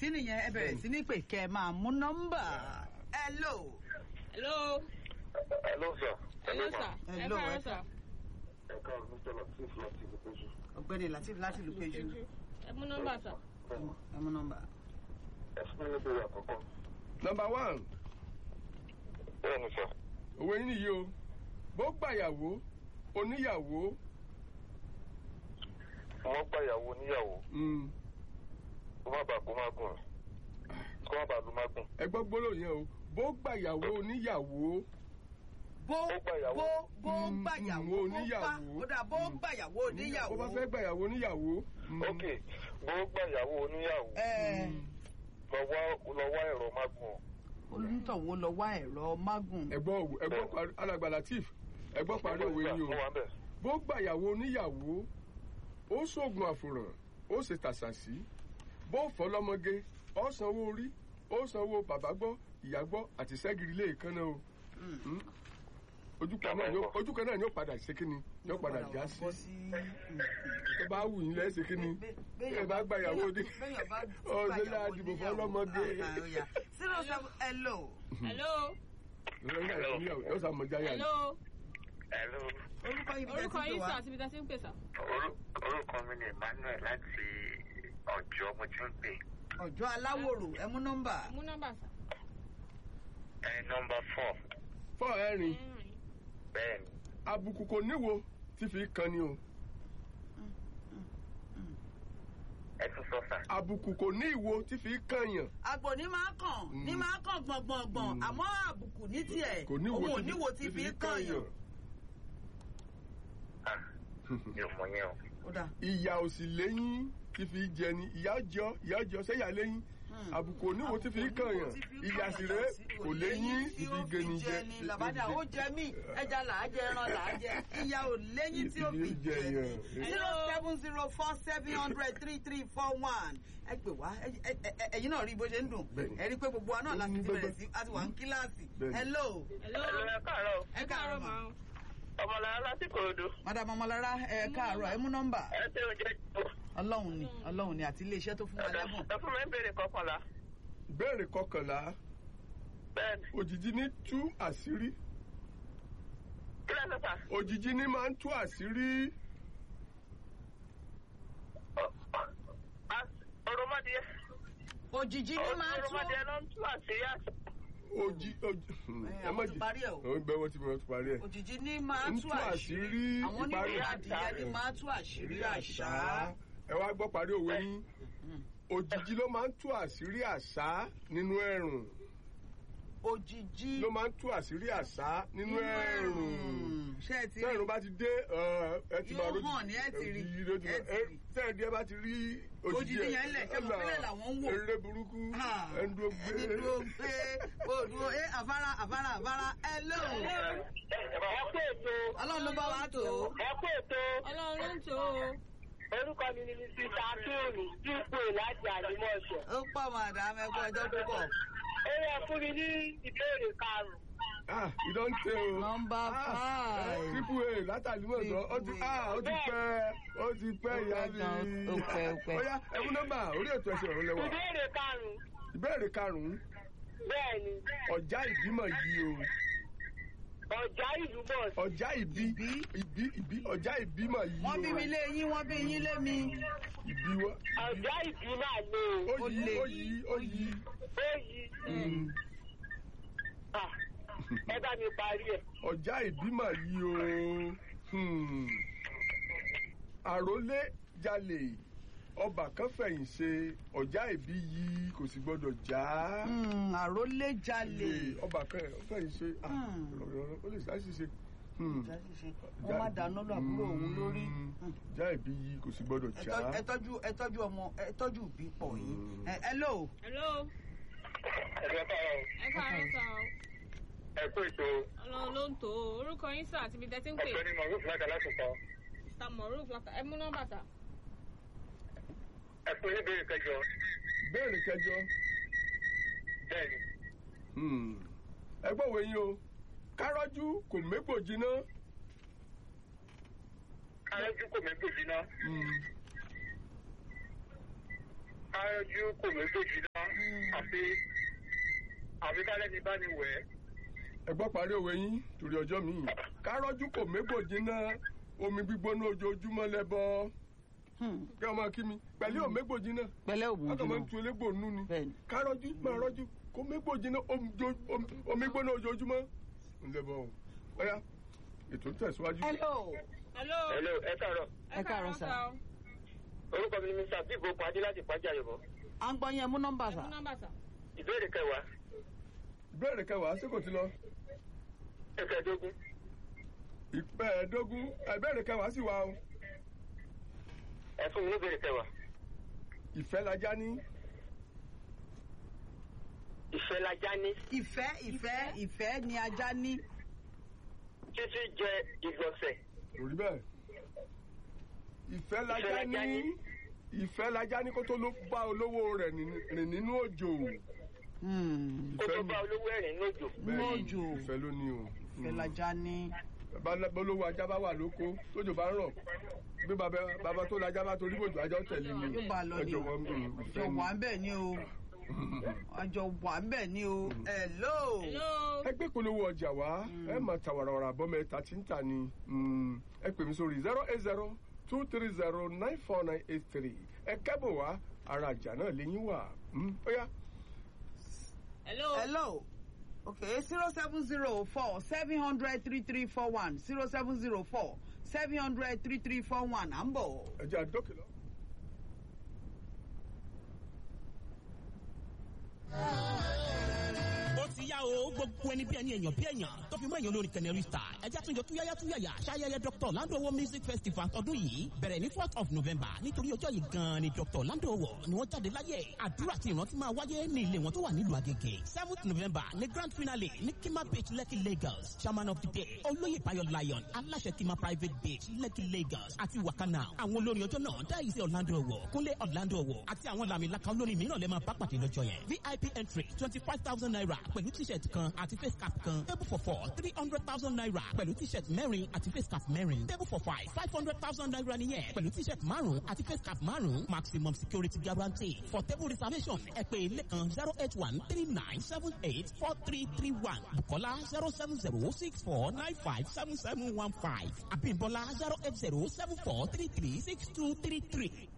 sí nìyẹn ẹ bẹ̀rẹ̀ sí ní pè kẹ́ ẹ máa mú nọ́mbà. hello. hello. Hello, sir. hello sir. ẹ Hello, káàárọ̀ ẹ- sir. Ẹ káàárọ̀, Mr. Latif láti Ìlúpéjú. ọ̀gbẹ́ni latif láti ìlú péjú ẹ mú nọ́mbà sir. ẹ mú nọ́mbà. Ẹ fún mi níbi àkọ́kọ́. nọmba one Bẹ́ẹ̀ni, sir. òwe yín nìyí o bó gbàyàwó oníyàwó Wọ́n gbà ìyàwó oníyàwó. mm, Kó má bàa kó má gùn. Kó má bàa lu má gùn. ẹ gbọ́ gbólóhùn yẹn o bó gbàyàwó oníyàwó bó Ó gbàyàwó. bó bó Mm, gbàyàwó mm, bó bá oníyàwó. ó dà bó gbàyàwó bó oníyàwó. bá fẹ́ gbàyàwó oníyàwó mm, Ok, bó gbà ìyàwó oníyàwó. ẹ Lọ wá lọ wá ẹ̀rọ má gùn. onítọ̀wó lọ wá ẹ̀rọ mágùn. ẹ gbọ́ òwe- ẹ gbọ́ parí alàgbà latif ẹ gbọ́ parí òwe yín o Mo wà ń bẹ̀. bó gbàyàwó oníyàwó ó ṣoògùn àfòràn ó ṣe tàṣàṣì bó fọ́ lọ́mọge ó sanwó orí ó sanwó bàbá gbọ́ ìyá gbọ́ àti sẹ́gìrì lé ìkànnà o Mm. ojú kan náà ni ó- ojú kan náà ni ó padà ṣe kíni ni ó padà já sí bọ́ sí. tó bá wù yín lẹ́sẹ̀ kíni ẹ bá gbàyàwó ní ọ̀sẹ̀ náà dìbò fún ọlọ́mọge zero seven hello. hello. yóò sá mọ̀já yà ni. hello. Hello. orúkọ yìí bí orúkọ tẹ́tí yín tó sir wá. àti ibi tẹ́ ti ń pè sir. Orúkọ mi ni Emmanuel láti ọjọ́ mo ti ń pè. ọjọ́ aláwòrò ẹ mú nọ́mbà. ẹ mú nọ́mbà sir. Ẹ nọmba four. fọ́ ẹ̀rin ẹ̀rin. Bẹ́ẹ̀ni. àbùkù kò níwo tí fi kan ni o Ẹ tún sọ sà. àbùkù kò ní ìwo tí fi kan yàn àgbò ní máa kàn ní máa kàn gbọ̀ngbọ̀ngbọ̀n àmọ́ àbùkù ní tiẹ̀ kò ní òun ò ìwo níwo tí fi kàn yàn. Ah, Mi ò mọ yẹn o. ó dà ìyà ò sì léyìn tí fi jẹ ni ìyá jọ ìyá jọ sẹ́yà léyìn àbùkù oníwo tí fi kan yàn ìyà sì ré kò léyìn tí fi gé ni jẹ ni làbádà ó jẹ mí ẹja là á jẹ ẹran là á jẹ ìyá ò léyìn tí ó fi jẹ ni zero seven zero four seven hundred three three four one ẹ pè wá ẹ- ẹ- ẹ- ẹ̀yin náà rí bó ṣe ń dùn Bẹ́ẹ̀ni. ẹ rí pé gbogbo wa náà láti ti bẹ̀rẹ̀ sí àti wà ní kíláàsì Bẹ́ẹ̀ni. hello hello. Ẹ káàárọ̀. ẹ káàárọ̀ mà ma. Ọmọlára láti Kòròdú. madam ọmọlára ẹ káàárọ̀ ẹ mú nọ́mbà Ẹ ṣe oúnjẹ jù. ọlọ́run ni ọlọ́run ni àti iléeṣẹ́ tó fún wa lẹ́bùn Ẹ fún mi ń béèrè kọkànlá. béèrè kọkànlá Bẹ́ẹ̀ni. òjijì ní tú àṣírí Kí lẹ́ sọ sà? òjijì ní máa ń tú àṣírí Òròmọdìyẹ. òjijì ní máa ń tún Òròmọdìyẹ ló ń tú àṣírí àṣà. òjì òjì ẹ àwọn ti parí ẹ o àwọn gbẹ wọn ti wọn ti parí ẹ. òjijì ní máa ń tú tú àṣírí àṣírí àwọn ìparí oníwèé àṣà. adìyẹ ní máa tú àṣírí àṣà ẹ wá gbọ́ parí òwe yín òjijì ló máa ń tú àṣírí àṣà nínú ẹ̀rùn òjijì ló máa ń tú àṣírí àṣà nínú ẹ̀rùn ṣé ẹ ti tẹ́ẹ̀rùn rí bá ti dé ẹ, ẹ ti máa Yóò rójì hàn ní ẹ ti rí, òjijì ló ti ẹ máa- ti ẹ, rí. tẹ́ẹ̀dí ẹ bá ti rí Òjijì yẹn lẹ̀, ṣé mo ẹ̀là, fẹ́lẹ̀ làwọn ń wò? eré burúkú Ah, ẹni dúró gbé ẹni dúró gbé òdúró ẹ àfárá àfárá àfárá hello Ẹ kú ètò. ọlọ́run ló bá wa tó Ẹ kú ètò. ọlọ́run ló ń tó o. Orúkọ mi ni Mrs. Akéwì dípò láti Àdìmọ̀ṣẹ̀. ó pọ̀ màdàm ẹ̀kọ́ ọjọ́ púpọ̀ Ó yẹ fún mi ní ìbéèrè karùn-ún. ah ìdọ́ǹtẹ̀ o nọmba five triple a látàlí mọ̀ sọ ó ti ah ó ti pẹ́ ó ti pẹ́ ìyá mi Ó pẹ́, ó pẹ́. ó yá ẹ̀mú nọ́mbà orí ètò ẹ̀sìn ọ̀rọ̀ lẹ́wà Ìbéèrè karùn-ún. ìbéèrè karùn-ún Bẹ́ẹ̀ni, ọjà ìbímọ yìí o ọ̀já ìlú bọ̀ sí. ọjà ìbí ìbí ìbí ọjà ìbímọ yìí o wọ́n bí mi lé yín wọ́n bí yín lé mi ìbí wa Ọ̀já ìbí máa lé o. ó yí lè. ó yí ó yí Ó yí. Mm. Ah, Ẹ bá mi parí ẹ̀. ọjà ìbímọ yìí o Hmm. àrólé jalè ọba kan fẹ̀yìn ṣe ọjà ìbí yìí kò sì gbọdọ̀ já. Hmm, àrólé jalè lè ọba kan fẹ̀yìn ṣe ah, Hmm. ó lè ṣàṣìṣe. Hmm. wọ́n má dáná lọ àbúrò òun lórí Hmm. já ìbí yìí kò sì gbọdọ̀ Ẹ já. tọ́jú- ẹ tọ́jú ẹ tọ́jú ọmọ ẹ tọ́jú ìbí pọ̀ yìí Hmm. Ẹ- hello hello. Ẹ̀rọ káàárọ̀. ẹ káàárọ̀ sà o. Ẹ kú ètò. ọlọ́run ló ń tó o. orúkọ yín sir àti ibi tẹ́ ti ń pè. Ọ̀gbẹ́ni Mọ̀rúf láti Aláṣùpọ̀. mr moruf ẹ mú nọ́mbà sà. Ẹ fún ní ìbéèrè kẹjọ. béèrè kẹjọ Bẹ́ẹ̀ni. Hmm. ẹ gbọ́ wo yín o kárọ́jú kò mégbò jiná. Káyọ̀jú kò mẹ́gbò jiná. Hmm. Káyọ̀jú kò mẹ́gbò jiná. àfi àfi kálẹ̀ ní bá ní wẹ̀ ẹ́. ẹ gbọ́ parí òwe yín torí ọjọ́ mi kárọ́jú kò mégbò jiná omi gbígbóná ojoojúmọ́ lẹ́bọ Hmm. kí ọmọ kí mi pẹ̀lú ò mégbò jiná pẹ̀lẹ́ òbò ọkọ̀ máa ń ojúmọ́ tu elégbò nú ni bẹ́ẹ̀ni. kárọ́jú máa rọ́jú kò mégbò jiná omi jo- omi- omi gbóná ojoojúmọ́ lẹ́bọ o ọ̀ya ètò ń tẹ̀síwájú. hello hello. hello ẹ káàárọ̀ Ẹ káàárọ̀ sà. o. orúkọ mi ni mr bíbo pàdé láti pàjá yorùbá à ń gbọ́ yẹn mú nọ́mbà ẹ sà. mú nọ́mbà sà. ìbéèrè kẹwàá ìbéèrè kẹwàá sí kò ti lọ ẹ̀kẹ́dógún ìpẹ́ẹ̀ẹ́dógún ìbéèrè kẹwàá sì wà o ẹ fún mi ní ìbéèrè kẹwàá ìfẹ́ lajá ní ìfẹ́ lajá ní ìfẹ́ ìfẹ́ ìfẹ́ ni ajá ní. títí jẹ ìgbọ̀nsẹ̀ kò rí bẹ́ẹ̀ ìfẹ́ lajá lajá ní ní. ìfẹ́ lajá ní kó tó ló bá olówó rẹ̀ ní- rìn nínú òjò Hmm. kó ìfẹ́ tó ni bá olówó ẹ̀rìn lójò Nínú bẹ́ẹ̀ ni, òjò. ìfẹ́ ló ní o ìfẹ́ lajá ní. bàbá olówó ajá bá wà lóko tójò bá ń rọ̀ bí bàbá bàbá tó lajá bá torí bòjò ajá ó tẹ̀lé ni yóò bá a lọ ní ọjọ́ o wọn mm, àjọ ìfẹ́ ni. wà ń bẹ̀ ní o àjọ wà ń bẹ̀ ní o. hello. hello. ẹgbẹ́ polówó ọjà wá ẹ máa ta wàràwàrà bọ́mọ ẹ̀ta tí ń tà ní mm, ẹ pè mí sórí zero eight zero two three zero nine four nine eight three ẹ kẹ́bọ̀ wá ara àjà náà lẹ́yìn wà Mm, ó yá hello. hello. okay zero seven zero four seven hundred three three four one zero seven zero four seven hundred three three four one à ń bọ̀. ẹ jẹ́ àdókè lọ. ó ti yá o gbogbo ẹni bí ẹni èèyàn bí èèyàn tó fi mọ èèyàn olórin kẹnẹrí star ẹjẹ àtúnjọ túyáyá túyáyá ṣayẹyẹ dr landowo music festival tọdún yìí bẹ̀rẹ̀ ní fourth of november nítorí ọjọ́ yìí gan-an ni dr landowo ni wọ́n jáde láyé àdúrà tí ìrántí máa wáyé ní ilé wọn tó wà nílùú agége seventh november ní grand finale ní kima beach lekki lagos chairman of the day olóyè bayo lion aláṣẹ kima private beach lekki lagos àti wakana àwọn olórin ọjọ́ náà dáìsí orlando owó kúnlé orlando owó àti àwọn làmìlaka olórin mìíràn lè máa bá pàdé lọ́jọ́ yẹn vip entry twenty five thousand naira pẹ̀lú t-shirt kan àti face cap kan table for four three hundred thousand naira pẹ̀lú t-shirt mẹ́rin àti face cap mẹ́rin table for five five hundred thousand naira nìyẹn pẹ̀lú t-shirt márùn-ún àti face cap márùn-ún maximum security guarantee for table reservation ẹ pè ilé kan zero eight one three nine seven eight four three three one bukola zero seven zero six four nine five seven seven one five abimbola zero eight zero seven four three three six two three three